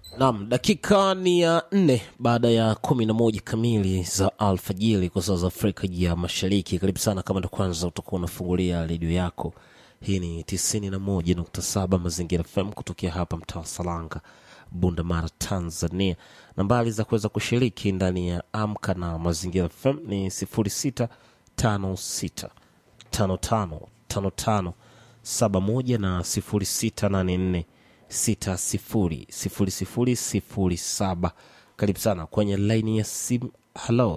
Naam, dakika ni ya nne baada ya kumi na moja kamili za alfajiri kwa saa za Afrika ya Mashariki. Karibu sana, kama ndo kwanza utakuwa unafungulia redio yako. Hii ni tisini na moja nukta saba Mazingira FM kutokea hapa mtaa wa Salanga, Bunda Mara, Tanzania. Nambari za kuweza kushiriki ndani ya Amka na Mazingira FM ni sifuri sita tano sita tano tano tano tano saba moja na sifuri sita nane nne sita sifuri sifuri sifuri sifuri saba. Karibu sana kwenye laini ya simu. Halo,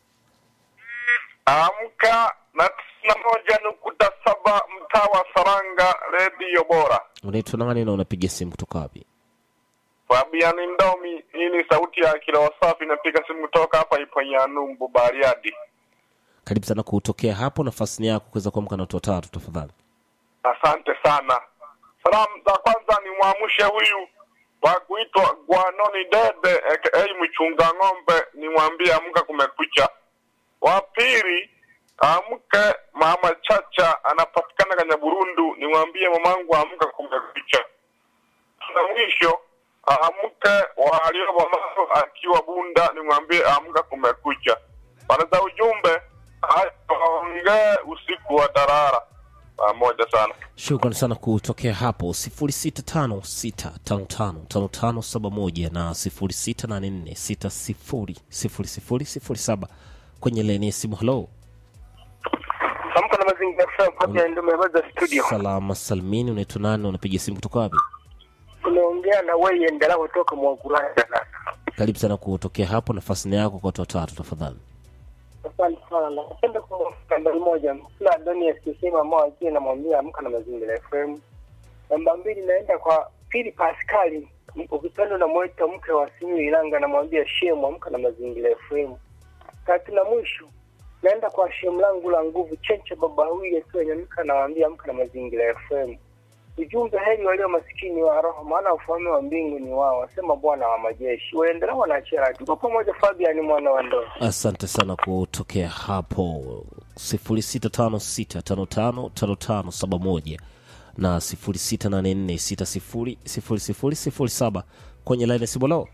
Amka na tisini na moja nukta saba mtaa wa Saranga, redio bora. unaitwa nani na unapiga simu kutoka wapi? Fabian Ndomi, hii ni sauti ya Kilowa Safi, napiga simu kutoka hapa Iponyanumbu, Bariadi. Karibu sana kutokea hapo, nafasi ni yako kuweza kuamka na watu watatu tafadhali. Asante sana. Salamu za kwanza ni mwamshe huyu wa kuitwa Gwanoni Dede aka mchunga ng'ombe, nimwambie amka, kumekucha. Wa pili amke mama Chacha, anapatikana Kanyaburundu, nimwambie mamangu amka, kumekucha. Na mwisho amke waliobomazo akiwa Bunda, nimwambie amka, kumekucha. Bana za ujumbe aongee usiku wa darara pamoja sana. Shukran sana kutokea hapo, sifuri sita tano sita tano tano tano tano saba moja na sifuri sita nane nne sita sifuri sifuri sifuri sifuri saba kwenye leni ya simu. Halo, Amka na mazingira FM hapa ndio mmebaza studio. salama salmini, unaitwa nani? Unapiga simu kutoka wapi? Unaongea na wewe endelea kutoka Mwagulanda sasa. Karibu sana kutokea hapo, nafasi ni yako kwa watu watatu tafadhali. Asante sana. Napenda kumwambia nambari moja, kila Adoni akisema moja namwambia amka na mazingira FM. Namba mbili naenda kwa Pili Pascali, ukipenda unamwita mke wa Simiyu Ilanga, namwambia shemu amka na mazingira FM. Tatu na mwisho naenda kwa shemu langu la nguvu Chenche baba huyu akiwa Nyamika, namwambia amka na mazingira FM. Ujumbe heri walio masikini wa roho, maana ufalme wa mbingu ni wao, wasema Bwana wa majeshi. Waendelea wanachera, tuko pamoja. Fabian mwana wa Ndoo. Asante sana kutokea hapo, sifuri sita tano sita tano tano tano tano saba moja na sifuri sita nane nne sita sifuri sifuri sifuri sifuri saba kwenye laini ya simu. Leo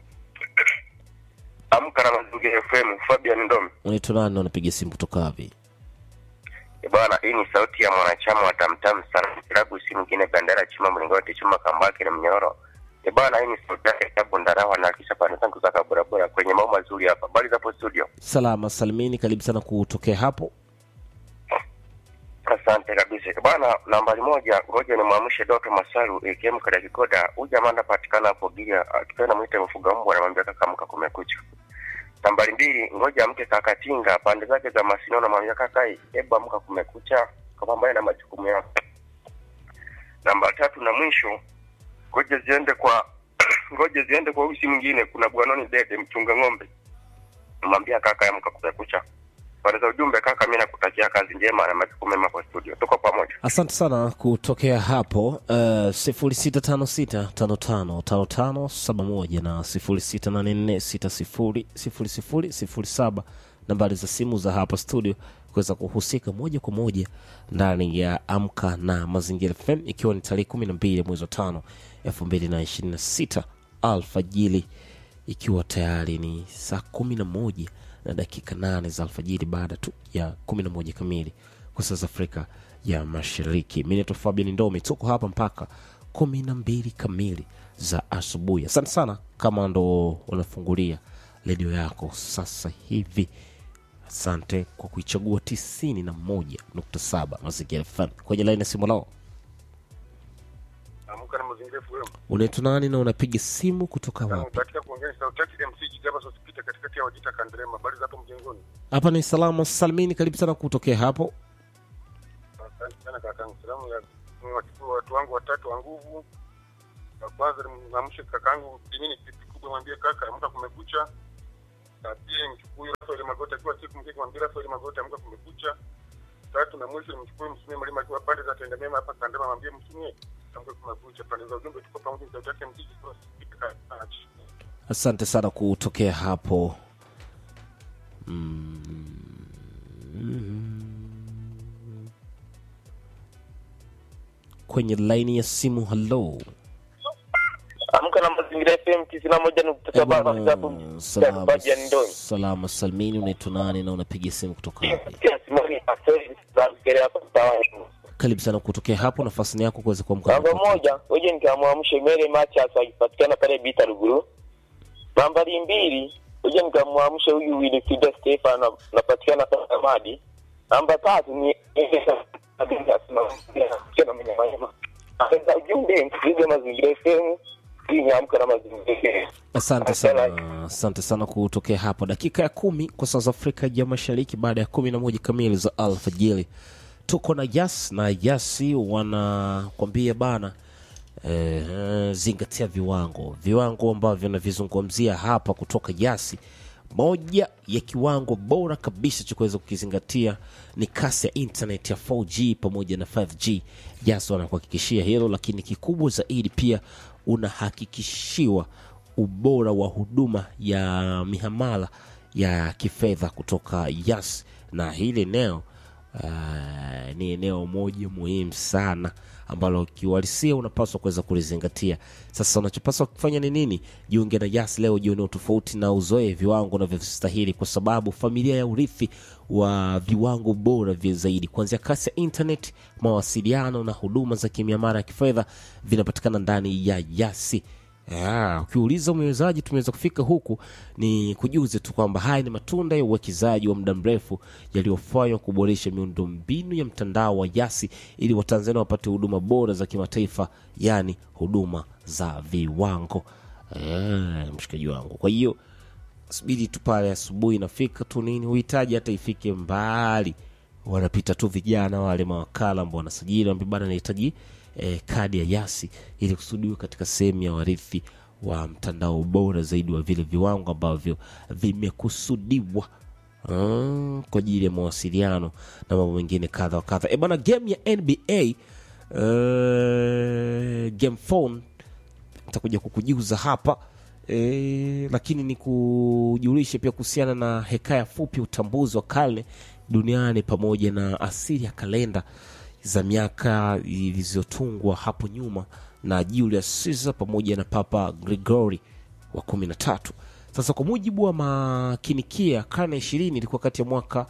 Amka na Mazingira FM, Fabian Ndomi. unaitwa nani na unapiga simu kutoka wapi? E bwana, hii ni sauti ya mwanachama wa Tamtam sana kilabu, si mwingine Bandera Chuma Mlingoti Chuma Kambaki na Mnyororo. E bwana, hii ni sauti yake Tabu Ndarawa na kisha pande zangu za kaburabura kwenye mambo mazuri hapa. Bali zapo studio. Salama salimini, karibu sana kutokea hapo. Asante kabisa E bwana. Nambari moja, ngoja ni mwamshe Doto Masaru AKM kada Kikoda. Huyu jamaa anapatikana hapo Gilia, akipenda mwite mfuga mbwa, anamwambia kaka, amka, kumekucha. Nambari mbili, ngoja mke kaka Tinga pande zake za Masino, namwambia kaka, hebu amka, kumekucha, kapambane na majukumu yako. Namba tatu na mwisho, ngoja ziende kwa ngoja ziende kwa usi mwingine. Kuna Bwanoni Dede mchunga ng'ombe, namwambia kaka, amka, kumekucha. Pande za ujumbe, kaka, mimi nakutakia kazi njema na majukumu mema kwa studio. Tuko pamoja. Asante sana kutokea hapo, uh, sifuri sita tano sita tano tano tano tano saba moja na sifuri sita nane nne sita sifuri sifuri sifuri sifuri saba nambari za simu za hapa studio kuweza kuhusika moja kwa moja ndani ya Amka na Mazingira FM, ikiwa ni tarehe kumi na mbili mwezi wa tano elfu mbili na ishirini na sita alfajili ikiwa tayari ni saa kumi na moja na dakika nane za alfajiri baada tu ya kumi na moja kamili kwa saa za Afrika ya Mashariki. Mi naitwa Fabian Ndomi, tuko hapa mpaka kumi na mbili kamili za asubuhi. Asante sana kama ndo unafungulia redio yako sasa hivi. Asante kwa kuichagua tisini na moja nukta saba Mazingira FM kwenye laini ya simu lao. Amka na Mazingira FM. Unaitwa nani na unapiga simu kutoka wapi? Katika kuongea sauti yake MC Jigaba Sosipita katikati ya Wajita Kanderema. Habari za hapo mjengoni? Hapa ni salama salimini, karibu sana kutokea hapo. Asante sana kakangu. Salamu ya niwachukua watu wangu watatu wa nguvu. Na kwanza nimwamshe kakangu Dimini pipi kubwa, mwambie kaka amka, kumekucha. Na pili mchukue Rafael Magota akiwa siku mkeke, mwambie Rafael Magota amka, kumekucha. Tatu na mwisho nimchukue Msumie Mwalimu akiwa pande za Tenda Mema hapa Kandema, mwambie Msumie amka, kumekucha. Pande za ujumbe tuko pamoja, sauti yake MC Jigaba Sosipita. Asante sana kutokea hapo. Mm. Kwenye laini ya simu, halo, Amka na mazingira FM tisini na moja nukta Eh, saba bwana, Hapo salama, baji ya Ndoni. salama salmini unaitwa nani na unapiga simu kutoka wapi Pia Simoni Aseli za Mkere hapa mtaani. karibu sana kutokea hapo nafasi yako kuweza kuamka Namba moja, ngoja nikamwamshe Mere Machas akipatikana pale Bita Ruguru. Nambari mbili, ngoja nikamwamshe huyu Wilfrida Stefan anapatikana pale Amadi. Namba tatu ni Aenda ujumbe msikilize mazingira FM ili niamke na mazingira FM. asante sana asante sana kutokea hapo dakika ya kumi kwa saa za afrika ya mashariki baada ya kumi na moja kamili za alfajiri tuko na jas na jasi wanakwambia bana eh, zingatia viwango viwango ambavyo navizungumzia hapa kutoka jasi moja ya kiwango bora kabisa cha kuweza kukizingatia ni kasi ya internet ya 4g pamoja na 5g jas wanakuhakikishia hilo lakini kikubwa zaidi pia unahakikishiwa ubora wa huduma ya mihamala ya kifedha kutoka yas na hili eneo uh, ni eneo moja muhimu sana ambalo kiuhalisia unapaswa kuweza kulizingatia sasa unachopaswa kufanya ni nini jiunge na yas leo jione tofauti na uzoe viwango unavyostahili kwa sababu familia ya urithi wa viwango bora vya zaidi kuanzia kasi ya internet mawasiliano na huduma za kimiamara ya kifedha vinapatikana ndani ya yasi Ah, ukiuliza mwewezaji tumeweza kufika huku ni kujuze tu kwamba haya ni matunda ya uwekezaji wa muda mrefu yaliyofanywa kuboresha miundombinu ya mtandao wa yasi ili watanzania wapate huduma bora za kimataifa yaani huduma za viwango ah, mshikaji wangu kwa hiyo subiri tu pale asubuhi inafika tu nini uhitaji hata ifike mbali wanapita tu vijana wale mawakala ambao wanasajili wambia bana nahitaji eh, kadi ya yasi ili kusudiwe katika sehemu ya warithi wa mtandao bora zaidi wa vile viwango ambavyo vimekusudiwa mm, kwa ajili ya mawasiliano na mambo mengine kadha wa kadha e bana game ya nba uh, game phone nitakuja kukujuza hapa e, lakini ni kujulishe pia kuhusiana na hekaya fupi utambuzi wa karne duniani pamoja na asili ya kalenda za miaka zilizotungwa hapo nyuma na Julius Caesar pamoja na Papa Gregory wa kumi na tatu. Sasa kwa mujibu wa makinikia, karne ya ishirini ilikuwa kati ya mwaka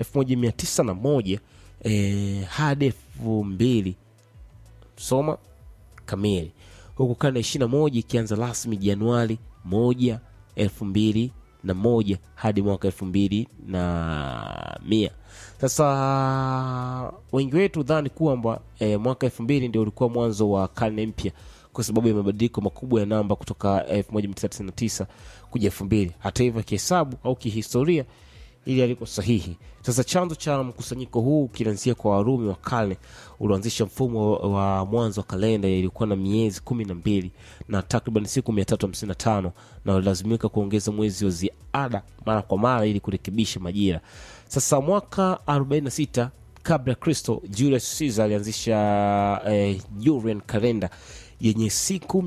1901 eh, hadi elfu mbili soma kamili huku karne ya ishirina moja ikianza rasmi januari moja elfu mbili na moja hadi mwaka elfu mbili na mia sasa wengi wetu dhani kwamba e, mwaka elfu mbili ndio ulikuwa mwanzo wa karne mpya kwa sababu ya mabadiliko makubwa ya namba kutoka 1999 kuja elfu mbili hata hivyo kihesabu au kihistoria ili aliko sahihi sasa chanzo cha mkusanyiko huu kinaanzia kwa warumi wa kale ulioanzisha mfumo wa mwanzo wa kalenda ilikuwa na miezi kumi na mbili na takriban siku mia tatu hamsini na tano na walilazimika kuongeza mwezi wa ziada mara kwa mara ili kurekebisha majira sasa mwaka 46 kabla ya kristo julius caesar alianzisha eh, julian kalenda yenye siku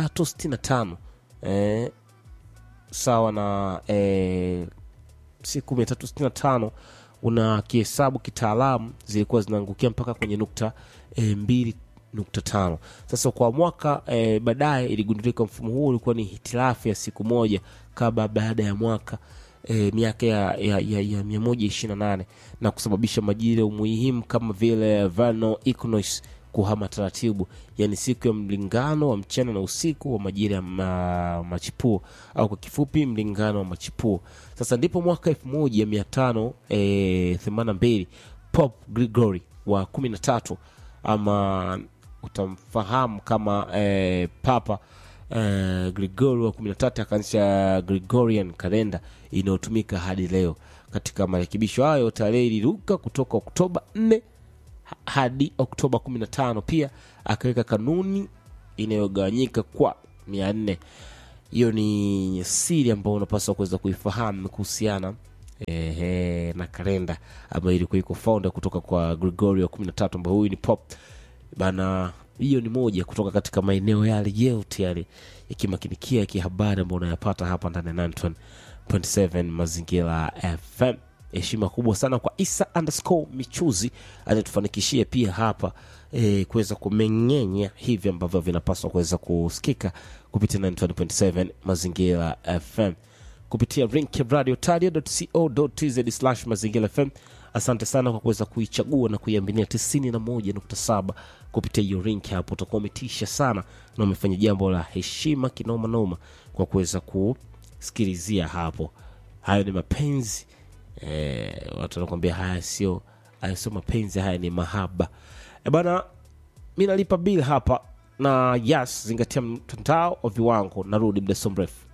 365 eh, sawa na eh, siku 365 una kihesabu kitaalamu zilikuwa zinaangukia mpaka kwenye nukta e, mbili nukta tano sasa kwa mwaka e, baadaye iligundulika mfumo huu ulikuwa ni hitilafu ya siku moja kabla baada ya mwaka e, miaka ya, ya, ya, ya mia moja ishiri na nane na kusababisha majira umuhimu kama vile vano equinox kuhama taratibu yani siku ya mlingano wa mchana na usiku wa majira ya ma, machipuo au kwa kifupi mlingano wa machipuo sasa ndipo mwaka elfu moja mia tano e, themanini na mbili pop gregory wa kumi na tatu ama utamfahamu kama e, papa e, gregory wa kumi na tatu akaanzisha gregorian kalenda inayotumika hadi leo katika marekebisho hayo tarehe iliruka kutoka oktoba 4 hadi oktoba 15 pia akaweka kanuni inayogawanyika kwa mia nne hiyo ni siri ambayo unapaswa kuweza kuifahamu kuhusiana ehe, na kalenda ambayo ilikuwa iko founder kutoka kwa gregorio wa 13 ambao huyu ni pop bana hiyo ni moja kutoka katika maeneo yale yote yale ya kimakinikia ya kihabari ambayo unayapata hapa ndani ya 927 mazingira fm heshima kubwa sana kwa isa underscore michuzi anayetufanikishia pia hapa e, kuweza kumeng'enya hivi ambavyo vinapaswa kuweza kusikika kupitia 927 mazingira fm kupitia rinkradio slash mazingira fm asante sana kwa kuweza kuichagua na kuiaminia 91.7 kupitia hiyo rink hapo utakuwa umetisha sana na umefanya jambo la heshima kinoma noma kwa kuweza kusikilizia hapo hayo ni mapenzi eh, watu wanakwambia haya sio haya sio mapenzi haya ni mahaba e bana mi nalipa bill hapa na yes zingatia mtandao wa viwango narudi muda so mrefu